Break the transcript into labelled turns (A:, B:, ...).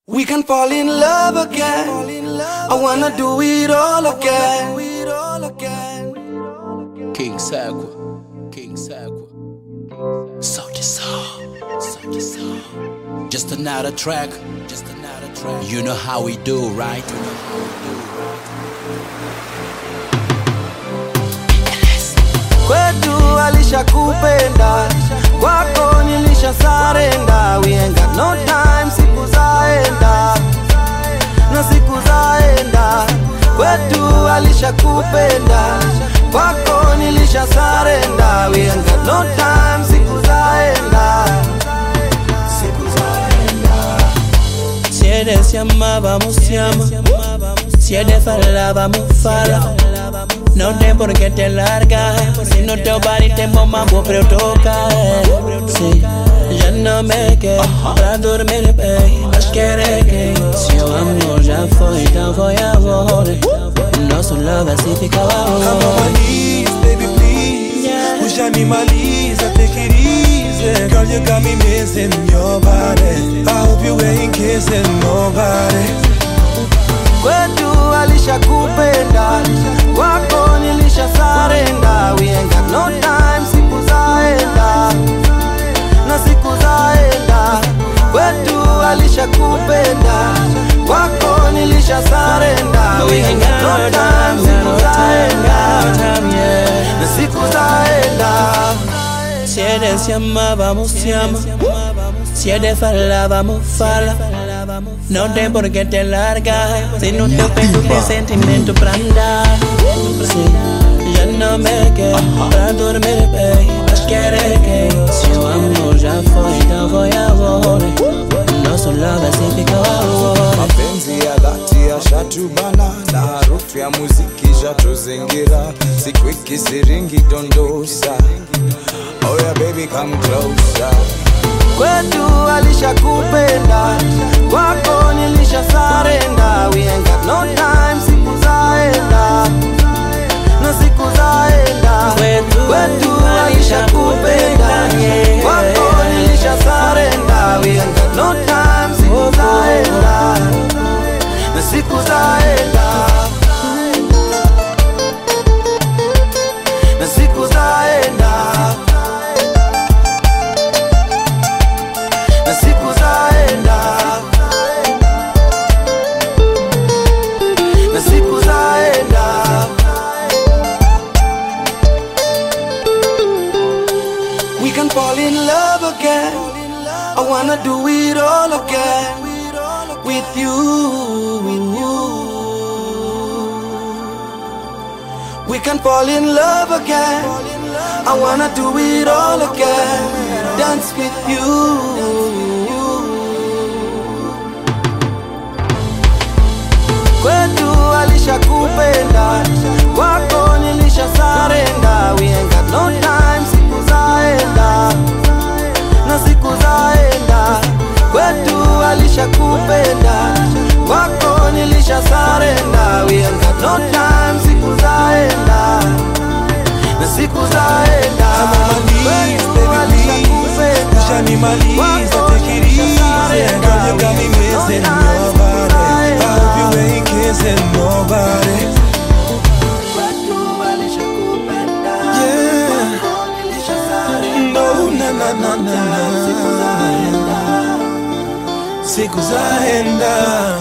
A: We can fall in love again. I wanna do it all again.
B: King Sakwa, King Sakwa. Salty song, salty song. Just another track, just another track. You know how we do, right? You know how we do, right?
A: Kwetu alishakupenda, kwako nilisha sarenda. We ain't got no time, siku zaenda na siku zaenda. Kwetu alishakupenda, kwako nilisha sarenda. We ain't got no time, siku zaenda, siku zaenda.
C: Si eres llama, vamos llama. Si eres fala, vamos fala. No tem por qué te larga. Si no te va y te mamá, vos pero toca. Sí, ya no me quedo pra dormir, baby. Mas querer que seu amor já foi, então foi agora. Nosso love assim fica
D: Come on my
C: agora.
D: knees, baby please
C: Yeah.
D: Ushanimaliza, take it easy Girl, you got me missing your body I hope you ain't kissing nobody
A: kwetu alishakupenda kwako nilisha sarenda we ain't got no time siku zaenda na siku zaenda kwetu alishakupenda kwako nilisha sarenda we ain't got no time siku zaenda na siku zaenda
C: Si eres llama, vamos llama. Si eres fala, vamos fala. No tem por qué te larga. Si no te pecho de sentimento pra andar. Sí, ya no me quedo pra dormir, baby. Mas querer que seu amor já foi, então foi agora. Nosso love assim fica agora.
D: mapenzi ya dhati yashatubana na harufu ya muziki shatuzingira siku ikisiringi dondosa oh yeah baby come closer
A: kwetu alishakupenda kwako nilisha sarenda we ain't got no time siku zaenda na siku zaenda
C: Kwetu
A: kwetu alishakupenda
C: yeah.
A: kwako nilisha sarenda we ain't got no time siku zaenda na siku zaenda na siku zaenda na siku zaenda na siku zaenda We can fall in love again I wanna do it all again with you We can fall in love again I wanna do it all again Dance with you kwetu alishakupenda kwako nilisha sarenda we ain't got no time siku zaenda na siku zaenda kwetu alishakupenda kwako nilisha sarenda we ain't got no time siku zaenda na siku zaenda
D: I'm on my knees,
A: Kwetu
D: baby, please.
A: alishakupenda.
D: Ushanimaliza,
A: Kwako
D: take it
A: nilisha
D: easy.
A: sarenda.
D: Girl, you got me
A: We ain't got no
D: missing
A: time,
D: your
A: siku
D: body. I
A: zaenda.
D: hope you ain't kissing nobody.
A: Kwetu alishakupenda.
D: Yeah.
A: Kwako nilisha sarenda.
D: No, na na na na
A: Siku
D: na.
A: zaenda.
D: Siku zaenda.